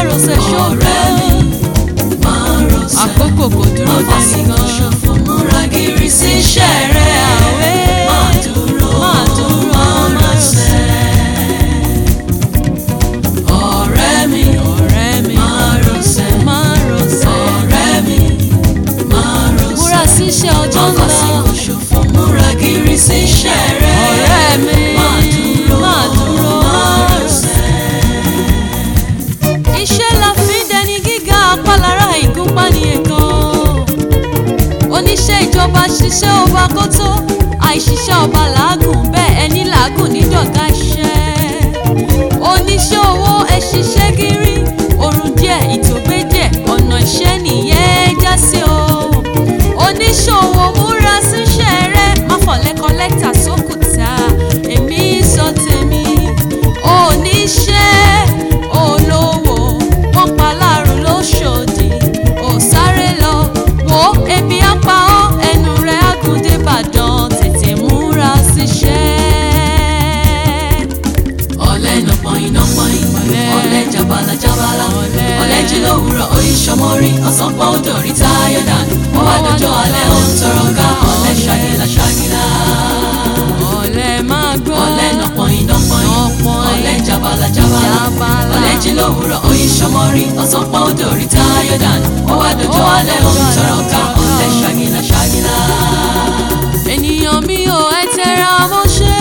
márosẹ̀ ọ̀rẹ́ mi ṣòro máa rọ̀ṣẹ̀. àkókò kò dúró Má fàsìkò dẹ́nìkan ṣòfò múra gírí sí iṣẹ́ rẹ̀. àwẹ̀ Máa dúró, máa dúró máa rọ̀ṣẹ̀. Ọ̀rẹ́ mi, ọ̀rẹ́ mi máa rọ̀ṣẹ̀. márosẹ̀ Ọ̀rẹ́ mi, máa rọ̀ṣẹ̀. múra síṣẹ́ ọjọ́ Má ńlá fàsìkò ṣòfò múra gírí sí iṣẹ́ rẹ̀. ọ̀rẹ́ mi Máa dúró, máa dúró máa rọ̀ṣẹ̀. iṣẹ́ la fi ń dẹni gíga apálára ìgúnpá ní ẹ̀kan oníṣẹ́ ìjọba ṣiṣẹ́ ọba kó tó àìṣiṣẹ́ ọba làágùn bẹ́ẹ̀ ẹni làágùn nídọ̀gá iṣẹ́ oníṣẹ́ owó ẹ ṣiṣẹ́ gírí oorun díẹ̀ ìtògbé díẹ̀ ọ̀nà iṣẹ́ nìyẹn já sí o oníṣòwò múra síṣẹ́ rẹ má fọ̀lẹ́ kọ́lẹ́tà sókùtà èmi sọ tèmi oníṣẹ́ olówó wọ́n pa láàrún lóṣòdì ò sáré lọ wo ebi apá ọ ẹnu rẹ̀ àgùndé ìbàdàn tètè múra síṣẹ́. ọ̀lẹ nọpọ̀yìn nọpọ̀yìn Ọ̀lẹ. ọ̀lẹ jabala jabala Ọ̀lẹ. ọ̀lẹ jí lówùúrọ̀ oyin sọmọrí ọ̀sán pọ̀ ó dòrí táyọ̀ dànù wọ́n wá dọjọ́ alẹ́ ó ń tọrọ ká ọ̀lẹ ṣàgìlà ṣàgìlà ọ̀lẹ máa gbọ́ ọ̀lẹ nọpọ̀yìn nọpọ̀yìn Nọpọ̀yìn. ọ̀lẹ jabala jabala Jabala. ọ̀lẹ jí lówùúrọ̀ oyin sọmọrí ọ̀sán pọ̀ ó dòrí táyọ̀ dànù wọ́n wá dọjọ́ alẹ́ ó ń tọrọ ká ọ̀lẹ ṣàgìlà ṣàgìlà. ènìyàn mi ò ẹ tẹra mọ́ṣẹ́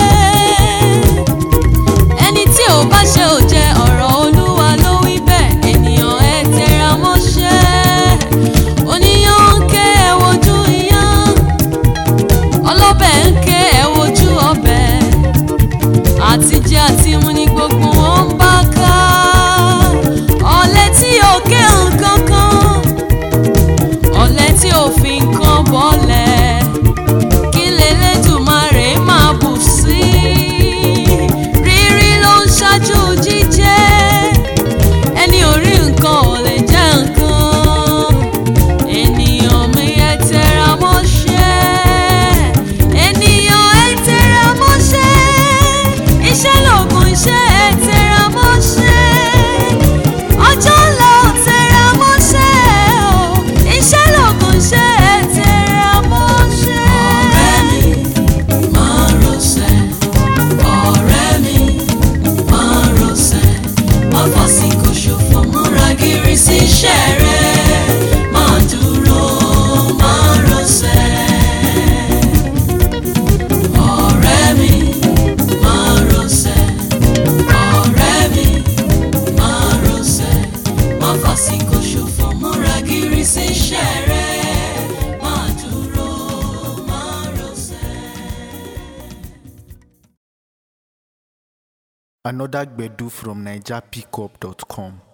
ẹni tí ò bá ṣe ò jẹ ọ̀rọ̀ olúwa ló wí bẹ́ẹ̀ ènìyàn ẹ tẹra mọ́ṣẹ́ oníyàn ń ké ẹ wojú iyán ọlọ́bẹ̀ ń ké ẹ wojú ọbẹ̀ àtijẹ àti mu ni gbogbo wọn ń bá ká ọ̀lẹ tí ò ké nǹkan kan ọ̀lẹ tí ò fi nǹkan bọ́lẹ̀ kí lélẹ́dùmarè máa bù sí rírí ló ń ṣáájú jíjẹ ẹni ò rí nǹkan ò lè jẹ nǹkan ènìyàn mi ẹ tẹra mọ́ṣẹ́ ènìyàn ẹ tẹra mọ́ṣẹ́ iṣẹ́ lògùn iṣẹ́ ẹ tẹra mọ́ṣẹ́ ọjọ́ ńlá ò tẹra mọ́ṣẹ́ o iṣẹ́ lògùn iṣẹ́ ẹ tẹra mọ́ṣẹ́. ọ̀rẹ́ mi máa rọ̀ṣẹ̀ ọ̀rẹ́ mi máa rọ̀ṣẹ̀ má fàsìkò ṣòfò múra gírí sí iṣẹ́ rẹ̀ máa dúró máa rọ̀ṣẹ̀ ọ̀rẹ́ mi máa rọ̀ṣẹ̀ ọ̀rẹ́ mi máa rọ̀ṣẹ̀ má fàsìkò ṣòfò múra gírí sí iṣẹ́ rẹ̀ máa dúró máa rọ̀ṣẹ̀. Another Gbedu from NigerPickup.com.